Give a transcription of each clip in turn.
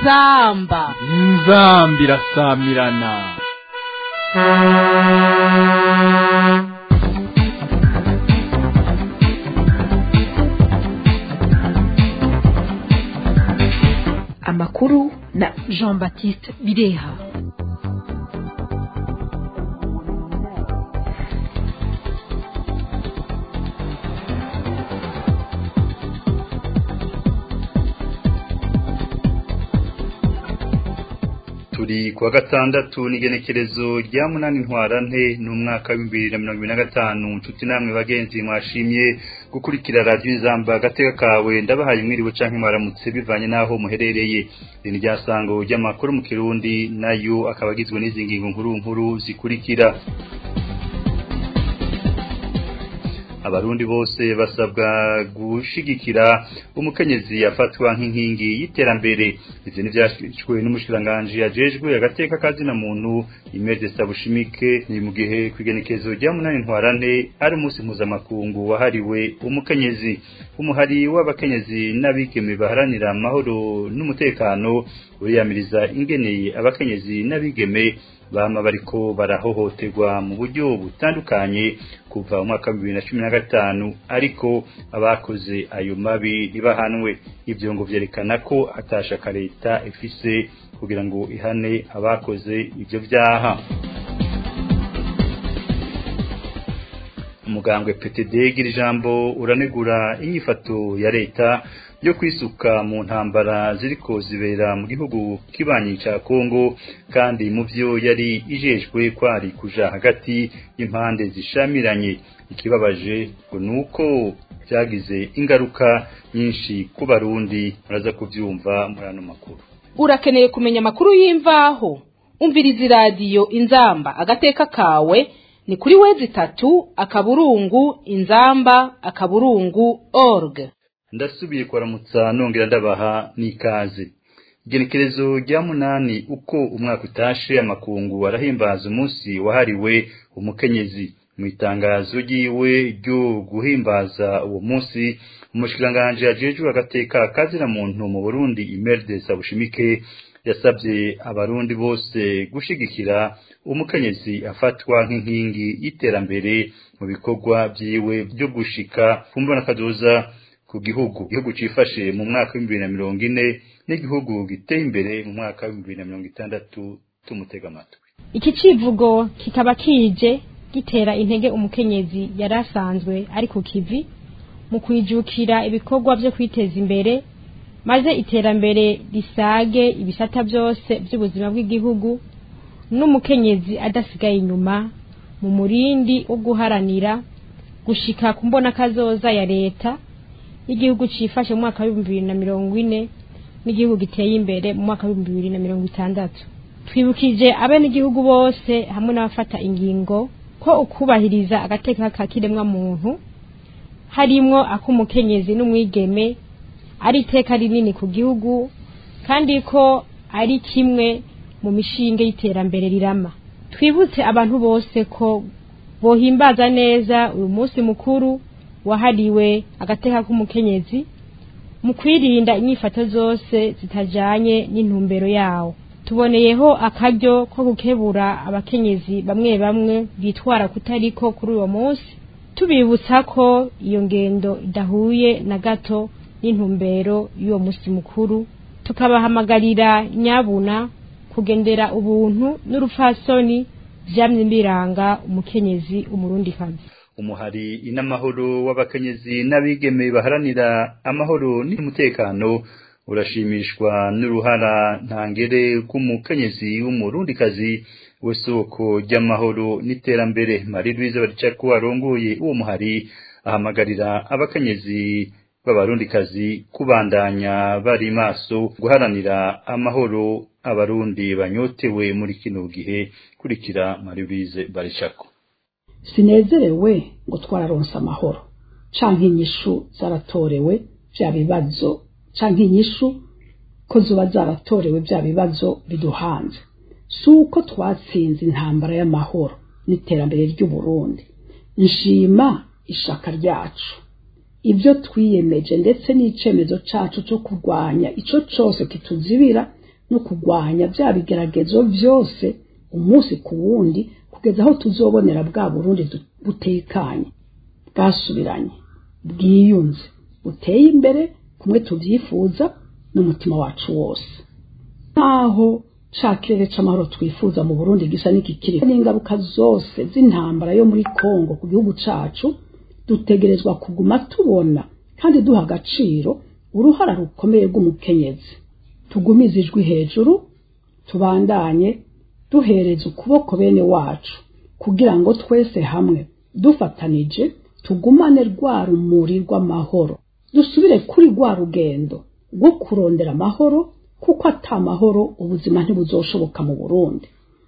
inzamba inzamba irasamirana amakuru na jean baptiste bireha turi kuwa gatandatu n'igenekerezo rya munani ntwarante n'umwaka w'ibihumbi bibiri na mirongo ibiri na gatanu nshuti namwe bagenzi mwashimye gukurikira radiyo izamba agateka kawe ndabahaye mwiriwe canke mwaramutse bivanye n'aho muherereye iri ni ryasango ry'amakuru mu kirundi nayo akaba agizwe n'izi ngingo nkuru nkuru zikurikira abarundi bose basabwa gushigikira umukenyezi yafatwa nk'inkingi y'iterambere ivyo nivyashwe n'umushikiranganje ajejwe agateka kazina muntu Imede Sabushimike ni mu gihe kwigenekezo rya munani ntwarante ari umunsi mpuzamakungu wahariwe umukenyezi umuhari w'abakenyezi n'abigeme baharanira amahoro n'umutekano uriyamiriza ingeneye abakenyezi n'abigeme bama bariko barahohoterwa mu buryo butandukanye kuva mu mwaka wa bibiri na cumi na gatanu ariko abakoze ayo mabi ntibahanwe ibyo ngo vyerekana ko atashaka leta ifise kugira ngo ihane abakoze ivyo vyaha umugambwe PTD gira ijambo uranegura inyifato ya leta yo kwisuka mu ntambara ziriko zibera mu gihugu kibanyi ca Kongo kandi mu byo yari ijejwe kwari kuja hagati y'impande zishamiranye ikibabaje ngo nuko byagize ingaruka nyinshi ku barundi muraza kuvyumva muri ano makuru urakeneye kumenya amakuru y'imvaho umviriza iradiyo inzamba agateka kawe ni kuri wezi itatu akaburungu inzamba akaburungu org ndasubiye kuramutsa nongera ndabaha n'ikaze igenekerezo rya munani uko umwaka utashe amakungu arahimbaza umunsi wahariwe umukenyezi mu itangazo ryiwe ryo guhimbaza uwo munsi umushikiranganje ajejwe agateka kazira muntu mu Burundi Imerde Sabushimike yasabye abarundi bose gushigikira umukenyezi afatwa nk'inkingi y'iterambere mu bikorwa byiwe byo gushika kumbona kazoza ku gihugu igihugu cifashe mu mwaka wa bibiri na mirongo ine n'igihugu giteye imbere mu mwaka wa bibiri na mirongo itandatu tumutega amatwi iki civugo kikaba kije gitera intege umukenyezi yari asanzwe ari ku kivi mu kwijukira ibikorwa byo kwiteza imbere maze iterambere risage ibisata byose by'ubuzima bw'igihugu n'umukenyezi adasigaye inyuma mu murindi wo guharanira gushika ku mbona kazoza ya leta y'igihugu cifashe mu mwaka w'ibihumbi bibiri na mirongo ine n'igihugu giteye imbere mu mwaka w'ibihumbi bibiri na mirongo itandatu twibukije abenegihugu bose hamwe n'abafata ingingo ko ukubahiriza agateka ka kiremwa muntu harimwo ak'umukenyezi n'umwigeme ari iteka rinini ku gihugu kandi ko ari kimwe mu mishinge y'iterambere rirama twibutse abantu bose ko bohimbaza neza uyu munsi mukuru wahariwe agateka k'umukenyezi mu kwirinda inyifato zose zitajanye n'intumbero yawo tuboneyeho akaryo ko gukebura abakenyezi bamwe bamwe bitwara kutariko kuri uwo munsi tubibutsa ko iyo ngendo idahuye na gato n'intumbero y'uwo munsi mukuru tukabahamagarira nyabuna kugendera ubuntu n'urupfasoni vyamye biranga umukenyezi umurundikazi umuhari inamahoro w'abakenyezi n'abigeme baharanira amahoro n'umutekano urashimishwa n'uruhara ntangere rw'umukenyezi w'umurundikazi w'isoko ry'amahoro n'iterambere Marie Louise Baricako arongoye uwo muhari ahamagarira abakenyezi b'abarundikazi kubandanya bari maso guharanira amahoro abarundi banyotewe muri kino gihe kurikira Marie Louise Baricako sinezerewe ngo twararonse amahoro canke inyishu zaratorewe vya bibazo canke inyishu ko zuba zaratorewe vya bibazo biduhanze si uko twatsinze intambara y'amahoro n'iterambere ry'uburundi nshima ishaka ryacu ibyo twiyemeje ndetse n'icemezo cacu cyo kurwanya ico cose kituzibira no kurwanya bya bigeragezo byose umunsi ku wundi kugeza aho tuzobonera bwa burundi butekanye bwasubiranye bwiyunze buteye imbere kumwe tubyifuza n'umutima wacu wose nkaho ca kirere c'amahoro twifuza mu burundi gisa n'ikikiri n'ingaruka zose z'intambara yo muri kongo ku gihugu cacu dutegerezwa kuguma tubona kandi duha agaciro uruhara rukomeye rw'umukenyezi tugumize ijwi hejuru tubandanye duhereza ukuboko bene wacu kugira ngo twese hamwe dufatanije tugumane rwa rumuri rw'amahoro dusubire kuri rwa rugendo rwo kurondera amahoro kuko ata mahoro ubuzima ntibuzoshoboka mu burundi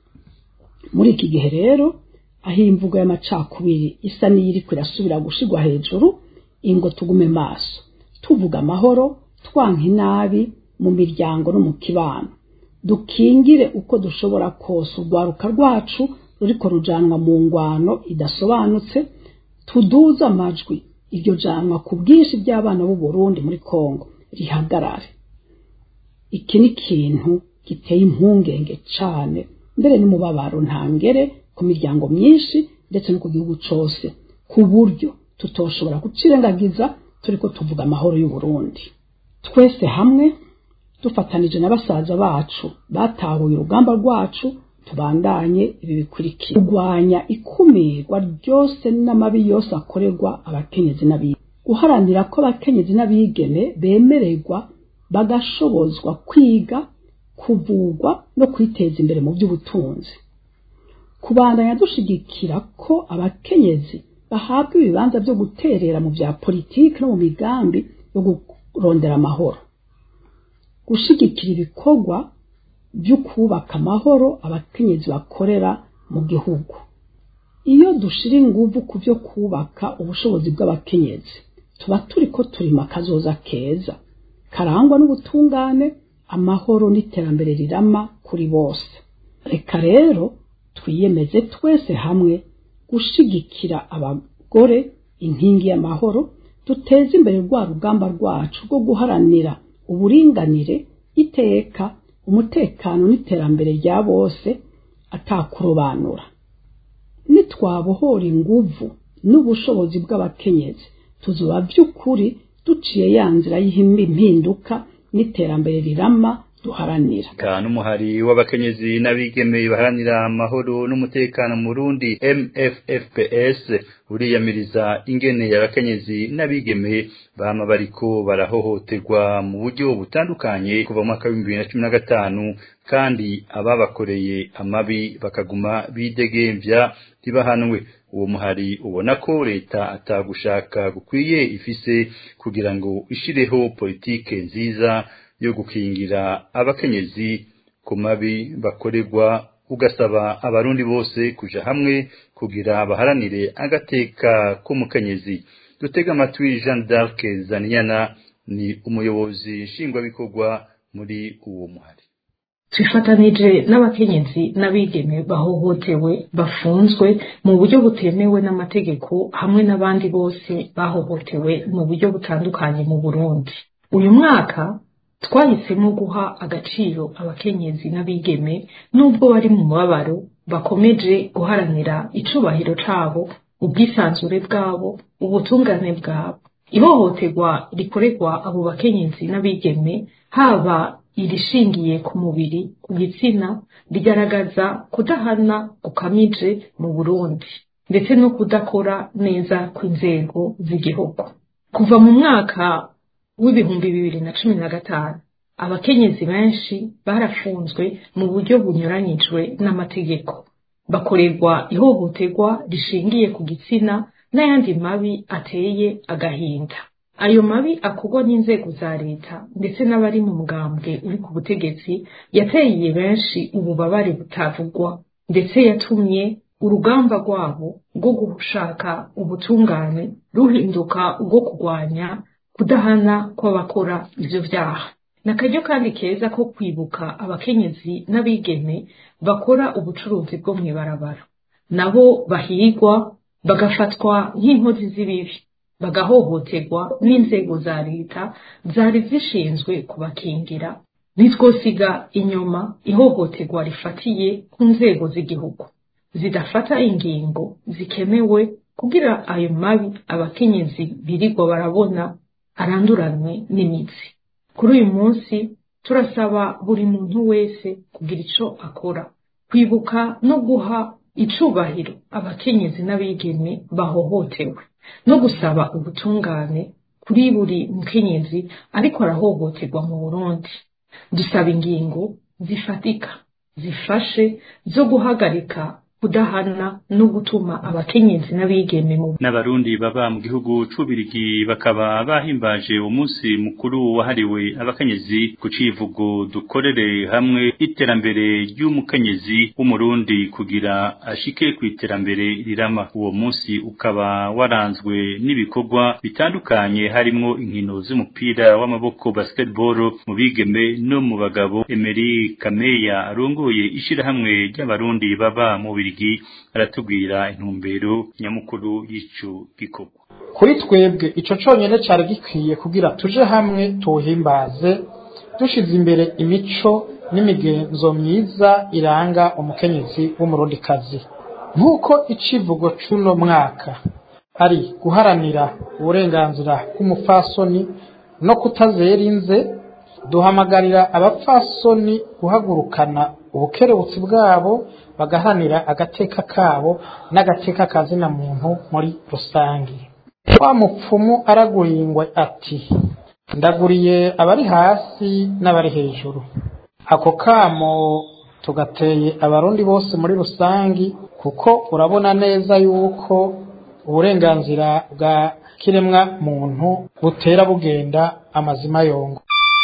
muri iki gihe rero aho imvugo y'amacakubiri isa n'iyiriko irasubira gushigwa hejuru ingo tugume maso tuvuga amahoro twanka inabi mu miryango no mu kibano dukingire uko dushobora kose urwaruka rwacu ruriko rujanwa mu ngwano idasobanutse tuduze amajwi iryo janwa ku bwinshi by'abana b'u Burundi muri Kongo rihagarare iki ni ikintu giteye impungenge cane mbere n'umubabaro ntangere ku miryango myinshi ndetse no ku gihugu cose ku buryo tutoshobora kucirengagiza turiko tuvuga amahoro y'u Burundi twese hamwe dufatanije na basaza bacu batahuye urugamba rwacu tubandanye ibi bikurikira kurwanya ikumirwa ryose n'amabi yose akorerwa abakenyezi n'abigeme guharanira ko abakenyezi n'abigeme bemererwa bagashobozwa kwiga kuvugwa no kwiteza imbere mu by'ubutunzi kubandanya dushigikira ko abakenyezi bahabwa ibibanza byo guterera mu bya politiki no mu migambi yo kurondera amahoro gushigikira ibikorwa byo kubaka amahoro abakenyezi bakorera mu gihugu iyo dushira inguvu ku byo kubaka ubushobozi bw'abakenyezi tuba turi ko turima akazoza keza karangwa n'ubutungane amahoro n'iterambere rirama kuri bose reka rero twiyemeze twese hamwe gushigikira abagore inkingi y'amahoro duteze imbere rwa rugamba rwacu rwo guharanira uburinganire iteka umutekano n'iterambere rya bose atakurobanura nitwabohora inguvu n'ubushobozi bw'abakenyezi tuzuba by'ukuri duciye ya nzira y'impinduka n'iterambere rirama duharanira kandi umuhari w'abakenyezi n'abigeme baharanira amahoro n'umutekano mu Burundi MFFPS uriyamiriza ingene abakenyezi n'abigeme bama bariko barahohoterwa mu buryo butandukanye kuva mu mwaka w'ibihumbi bibiri na cumi na gatanu kandi ababakoreye amabi bakaguma bidegemvya ntibahanwe uwo muhari ubona ko leta atagushaka gukwiye ifise kugira ngo ishireho politike nziza yo gukingira abakenyezi ku mabi bakorerwa ugasaba abarundi bose kuja hamwe kugira baharanire agateka k'umukenyezi dutega amatwi Jean d'Arc Zaniyana ni umuyobozi nshingwabikorwa muri uwo muhari twifatanije n'abakenyezi n'abigeme bahohotewe bafunzwe mu buryo butemewe n'amategeko hamwe n'abandi bose bahohotewe mu buryo butandukanye mu Burundi uyu mwaka twahisemo guha agaciro abakenyezi n'abigeme nubwo bari mu mubabaro bakomeje guharanira icubahiro cabo ubwisanzure bwabo ubutungane bwabo ihohoterwa rikorerwa abo bakenyezi n'abigeme haba irishingiye ku mubiri ku gitsina rigaragaza kudahana gukamije mu Burundi ndetse no kudakora neza kw'inzego z'igihugu kuva mu mwaka w'ibihumbi bibiri na cumi na gatanu abakenyezi benshi barafunzwe mu buryo bunyuranyijwe n'amategeko bakorerwa ihohoterwa rishingiye ku gitsina n'ayandi mabi ateye agahinda ayo mabi akorwa n'inzego za leta ndetse n'abari mu mugambwe uri ku butegetsi yateye benshi ububabare butavugwa ndetse yatumye urugamba rwabo rwo gushaka ubutungane ruhinduka ubwo kurwanya kudahana kw'abakora ivyo vyaha ni akaryo kandi keza ko kwibuka abakenyezi n'abigeme bakora ubucuruzi bwo mw'ibarabara nabo bahigwa bagafatwa nk'inkozi z'ibibi bagahohoterwa n'inzego za leta zari zishinzwe kubakingira ntitwosiga inyuma ihohoterwa rifatiye ku nzego z'igihugu zidafata ingingo zikenewe kugira ayo mabi abakenyezi birirwa barabona aranduranwe n'imitsi kuri uyu munsi turasaba buri muntu wese kugira ico akora kwibuka no guha icubahiro abakenyezi n'abigeme bahohotewe no gusaba ubutungane kuri buri mukenyezi ariko arahohoterwa mu burundi dusaba ingingo zifatika zifashe zo guhagarika kudahana no gutuma abakenyezi n'abigeme mu n'abarundi baba mu gihugu c'ubirigi bakaba bahimbaje umunsi mukuru wahariwe abakenyezi ku civugo dukorere hamwe iterambere ry'umukenyezi w'umurundi kugira ashike ku iterambere rirama uwo munsi ukaba waranzwe n'ibikorwa bitandukanye harimwo inkino z'umupira w'amaboko basketball mu bigeme no mu bagabo Emery Kameya arongoye ishirahamwe ry'abarundi baba mu Birigi aratubwira intumbero nyamukuru y'ico gikorwa kuri twebwe ico conyene cari gikwiye kugira tuje hamwe tuwuhimbaze dushize imbere imico n'imigenzo myiza iranga umukenyezi w'umurundikazi nk'uko icivugo c'uno mwaka ari guharanira uburenganzira bw'umupfasoni no kutazera inze duhamagarira abapfasoni guhagurukana ubukerebutsi bwabo bagaharanira agateka kabo n'agateka kazina muntu muri rusange wa mupfumu araguringwe ati ndaguriye abari hasi n'abari hejuru ako kamo tugateye abarundi bose muri rusangi kuko urabona neza yuko uburenganzira bwa kiremwa muntu butera bugenda amazima yongo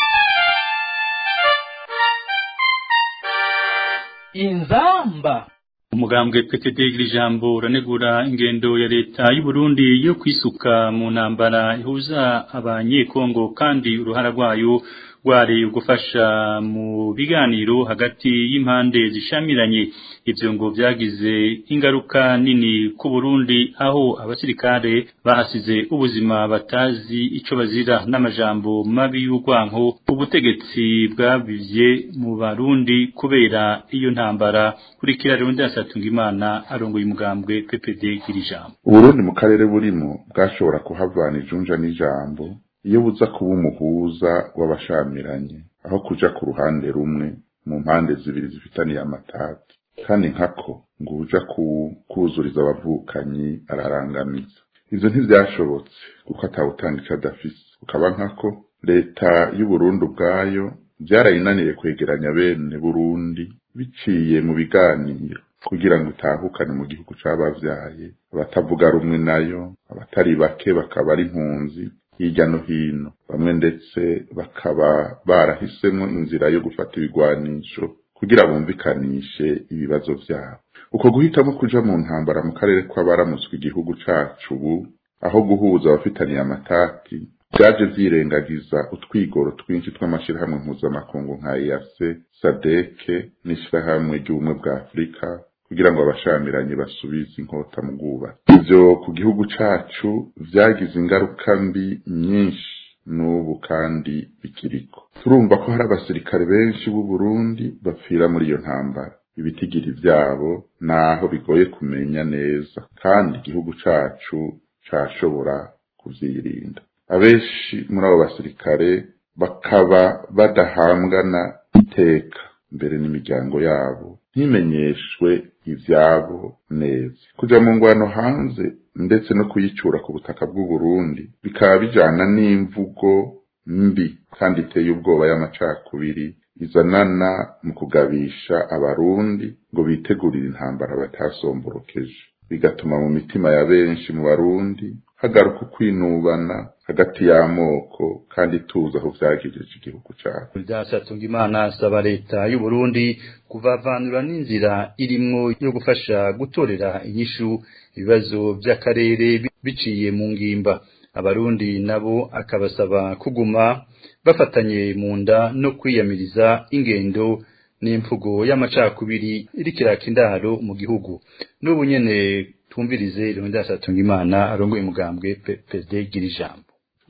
inzamba umugambwe PTD ijambo uranegura ingendo ya leta y'u Burundi yo kwisuka mu ntambara ihuza abanyekongo kandi uruhara rwayo rwari gufasha mu biganiro hagati y'impande zishamiranye ivyo ngo vyagize ingaruka nini ku Burundi aho abasirikare bahasize ubuzima batazi ico bazira n'amajambo mabi y'urwanko ubutegetsi bwabivye mu Barundi kubera iyo ntambara kurikira rero ndasatunga imana arongoye umugambwe PPD kirijambo Uburundi mu karere burimo bwashobora kuhavana ijunja n'ijambo iyo buza kuba umuhuza w'abashamiranye aho kuja ku ruhande rumwe mu mpande zibiri zifitaniye amatati kandi nkako ngo uja kuzuriza abavukanyi ararangamiza ivyo ntivyashobotse kuko atawutanga ico adafise ukaba nkako leta y'uburundi ubwayo vyarayinaniye kwegeranya bene burundi biciye mu biganiro kugira ngo itahukane mu gihugu c'abavyaye abatavuga rumwe nayo abatari bake bakaba ari impunzi hirya no hino bamwe ndetse bakaba barahisemwo inzira yo gufata ibigwanisho kugira bumvikanishe ibibazo vyabo uko guhitamo kuja mu ntambara mu karere kw'abaramutswe igihugu cacu ubu aho guhuza abafitaniye amatati vyaje vyirengagiza utwigoro twinshi tw'amashirahamwe mpuzamakungu nka EAC SADC n'ishirahamwe ry'ubumwe bwa Afurika kugira ngo abashamiranye basubize inkota mu bwubatsi ivyo ku gihugu cacu vyagize ingaruka mbi nyinshi n'ubu kandi bikiriko turumva ko hari abasirikare benshi b'u Burundi bapfira muri iyo ntambara ibitigiri vyabo naho bigoye kumenya neza kandi igihugu cacu cashobora kuvyirinda abenshi muri abo basirikare bakaba badahambwana iteka mbere n'imiryango yabo ntimenyeshwe ivyabo neza kuja mu ngwano hanze ndetse no kuyicura ku butaka bw'u Burundi bikaba bijana n'imvugo mbi kandi iteye ubwoba y'amacakubiri izanana mu kugabisha abarundi ngo bitegurire intambara batasomborokeje bigatuma mu mitima ya benshi mu barundi hagaruka ukwinubana hagati y'amoko kandi tuzi aho vyagejeje igihugu cacu Ryasatunga Imana asaba leta y'u Burundi kuvavanura n'inzira irimwo yo gufasha gutorera inyishu ibibazo vy'akarere biciye mu ngimba abarundi nabo akabasaba kuguma bafatanye mu nda no kwiyamiriza ingendo n'imvugo y'amacakubiri irikiraka indaro mu gihugu n'ubu nyene tumvirize Leonidas Atungimana arongoye umugambwe PSD gira ijambo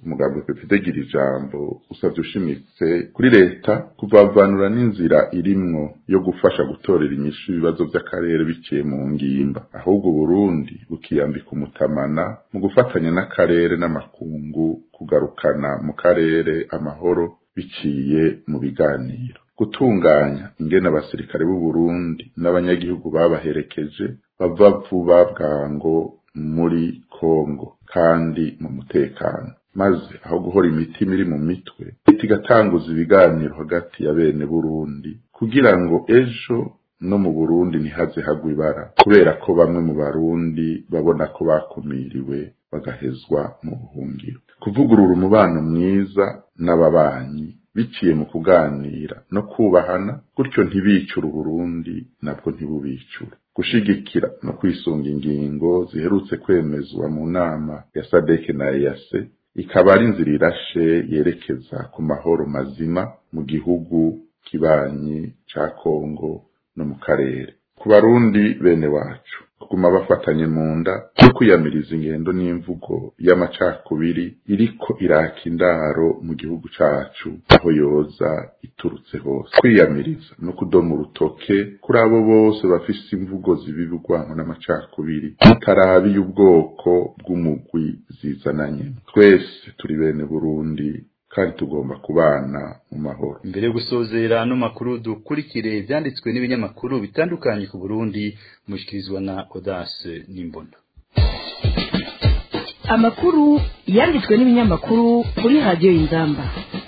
umugambi pepite gira ijambo usabye ushimitse kuri leta kuvavanura n'inzira irimwo yo gufasha gutorera inyishu ibibazo by'akarere biciye mu ngimba ahubwo Burundi bukiyambika umutamana mu gufatanya n'akarere n'amakungu kugarukana mu karere amahoro biciye mu biganiro gutunganya ingene abasirikare b'u Burundi n'abanyagihugu babaherekeje bava vuba bwango muri Kongo kandi mu mutekano maze aho guhora imitima iri mu mitwe leta igatanguza ibiganiro hagati ya bene Burundi kugira ngo ejo no mu Burundi ntihaze hagwa ibara kubera ko bamwe mu Barundi babona ko bakumiriwe bagahezwa mu buhungiro kuvugurura umubano mwiza n'ababanyi biciye mu kuganira no kubahana gutyo ntibicure Burundi nabwo ntibubicure gushigikira no kwisunga ingingo ziherutse kwemezwa mu nama ya SADC na EAC ikaba ari inzira irashe yerekeza ku mahoro mazima mu gihugu kibanyi ca Kongo no mu karere ku barundi bene wacu kuguma bafatanye mu nda no kwiyamiriza ingendo n'imvugo y'amacakubiri iriko iraka indaro mu gihugu cacu aho yoza iturutse hose kwiyamiriza no kudoma urutoke kuri abo bose bafise imvugo zibiba urwango n'amacakubiri tutarabiye ubwoko bw'umugwi zizananye twese turi bene burundi kandi tugomba kubana mu mahoro mbere yo gusozera no makuru dukurikire ibyanditswe n'ibinyamakuru bitandukanye ku Burundi mushikirizwa na Audace Nimbona amakuru yanditswe n'ibinyamakuru kuri radiyo y'inzamba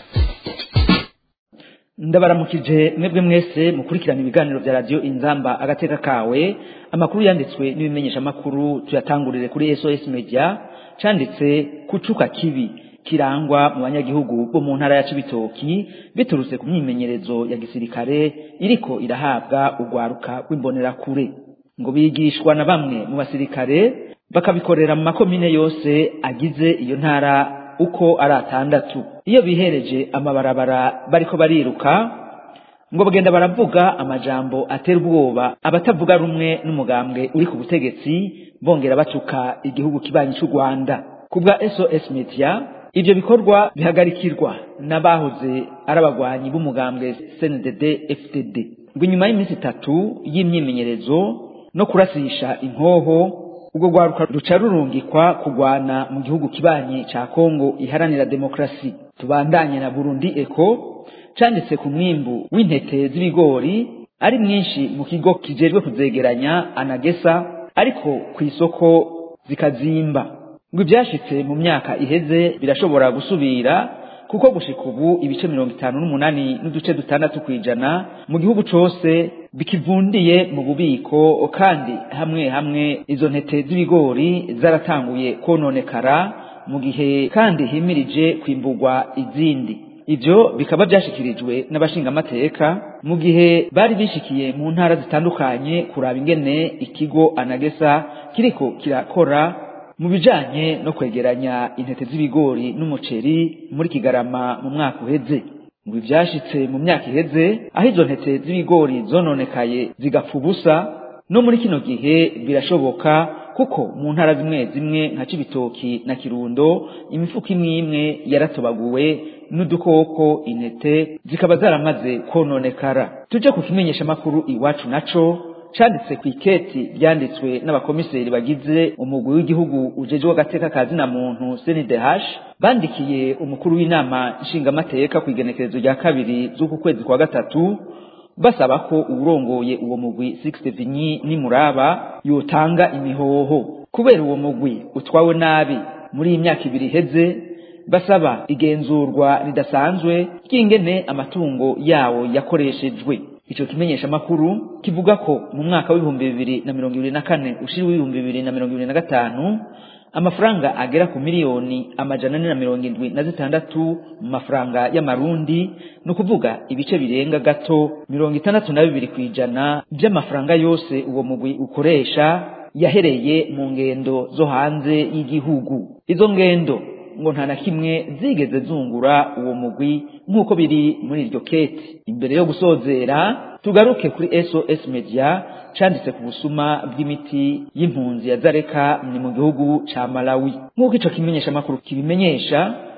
ndabaramukije mwebwe mwese mukurikirana ibiganiro bya radiyo inzamba agateka kawe amakuru yanditswe n'ibimenyeshamakuru tuyatangurire kuri sos media canditse kucuka kibi kirangwa mu banyagihugu bo mu ntara ya Cibitoki biturutse ku myimenyerezo ya gisirikare iriko irahabwa urwaruka rw'imbonerakure ngo bigishwa na bamwe mu basirikare bakabikorera mu makomine yose agize iyo ntara uko ari atandatu iyo bihereje amabarabara bariko bariruka ngo bagenda baravuga amajambo atera ubwoba abatavuga rumwe n'umugambwe uri ku butegetsi bongera batuka igihugu kibanyi cy'u Rwanda ku bwa SOS Media ivyo bikorwa bihagarikirwa n'abahoze ari abagwanyi b'umugambwe CNDD FDD ngo inyuma y'iminsi itatu y'imyimenyerezo no kurasisha inkoho ubwo rwaruka ruca rurungikwa kugwana mu gihugu kibanyi ca Kongo iharanira demokrasi tubandanye na Burundi Eco canditse ku mwimbu w'intete z'ibigori ari mwinshi mu kigo kijejwe kuzegeranya anagesa ariko ku isoko zikazimba ngo ibyashitse mu myaka iheze birashobora gusubira kuko gushika ubu ibice mirongo itanu n'umunani n'uduce dutandatu kw'ijana mu gihugu cose bikivundiye mu bubiko kandi hamwe hamwe izo ntete z'ibigori zaratanguye kononekara mu gihe kandi himirije kwimburwa izindi ivyo bikaba vyashikirijwe n'abashingamateka mu gihe bari bishikiye mu ntara zitandukanye kuraba ingene ikigo anagesa kiriko kirakora mu bijanye no kwegeranya intete z'ibigori n'umuceri muri kigarama mu mwaka uheze ngo ivyashitse mu myaka iheze aho izo ntete z'ibigori zononekaye zigapfa ubusa no muri kino gihe birashoboka kuko mu ntara zimwe zimwe nka Cibitoki na Kirundo imifuko imwe imwe yaratobaguwe n'udukoko intete zikaba zaramaze kononekara tuje ku kimenyesha makuru iwacu naco canditse ku iketi ryanditswe n'abakomiseri bagize umugwi w'igihugu ujejwe agateka ka zina muntu CNDH bandikiye umukuru w'inama nshingamateka ku igenekerezo rya kabiri z'uku kwezi kwa gatatu basaba ko uwurongoye uwo mugwi Sixte Vinyi Nimuraba yotanga imihoho kubera uwo mugwi utwawe nabi muri iyi myaka ibiri iheze basaba igenzurwa ridasanzwe ry'ingene amatungo yawo yakoreshejwe ico kimenyesha makuru kivuga ko mu mwaka w'ibihumbi bibiri na mirongo ibiri na kane ushiri w'ibihumbi bibiri na mirongo ibiri na gatanu amafaranga agera ku miliyoni amajana ane na mirongo indwi na zitandatu mu mafaranga y'amarundi ni ukuvuga ibice birenga gato mirongo itandatu na bibiri ku ijana by'amafaranga yose uwo mugwi ukoresha yahereye mu ngendo zo hanze y'igihugu izo ngendo ngo nta na kimwe zigeze zungura uwo mugwi nk'uko biri muri iryo keti imbere yo gusozera tugaruke kuri SOS Media canditse ku busuma bw'imiti y'impunzi ya Zareka ni mu gihugu ca Malawi nk'uko ico kimenyesha makuru kibimenyesha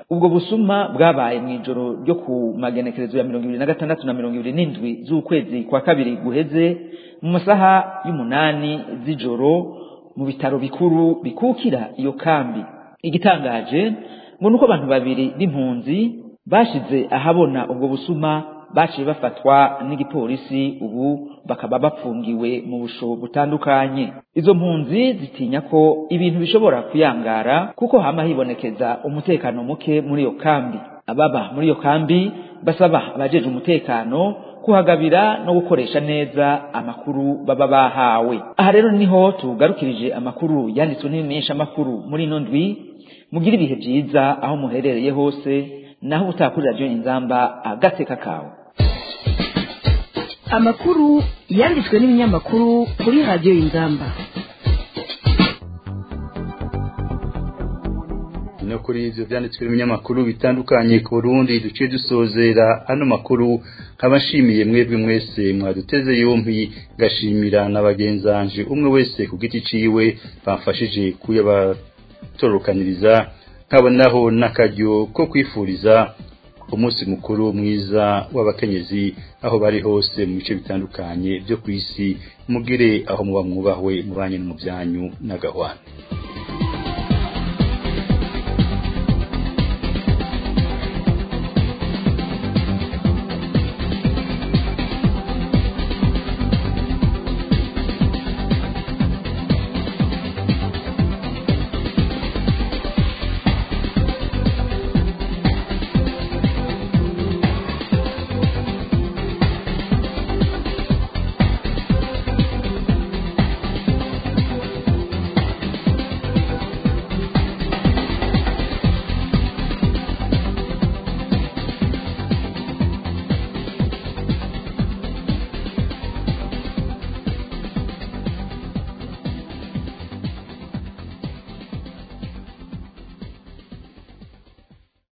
ubwo busuma bwabaye mu ijoro ryo ku magenekerezo ya mirongo ibiri na gatandatu na mirongo ibiri n'indwi z'ukwezi kwa kabiri guheze mu masaha y'umunani z'ijoro mu bitaro bikuru bikukira iyo kambi igitangaje ngo nuko abantu babiri b'impunzi bashize ahabona ubwo busuma baciye bafatwa n'igipolisi ubu bakaba bapfungiwe mu busho butandukanye izo mpunzi zitinya ko ibintu bishobora kuyangara kuko hama hibonekeza umutekano muke muri iyo kambi ababa muri iyo kambi basaba abajeje umutekano kuhagabira no gukoresha neza amakuru baba bahawe aha rero niho tugarukirije amakuru yanditswe n'ibimenyesha amakuru muri ino ndwi mugire ibihe byiza aho muherereye hose naho utakurira ryo inzamba agateka kawe amakuru yanditswe n'ibinyamakuru kuri radiyo inzamba no kuri ivyo vyanditswe n'ibinyamakuru bitandukanye ku Burundi duciye dusozera ano makuru nkabashimiye mwebwe mwese mwaduteze yompi gashimira na bagenzanje umwe wese ku giti ciwe bamfashije kuyabatorokaniriza nkabonaho n'akaryo ko kwifuriza umunsi mukuru mwiza w'abakenyezi aho bari hose mu bice bitandukanye byo ku isi mugire aho muba mwubahwe mubanye no mu byanyu n'agahwana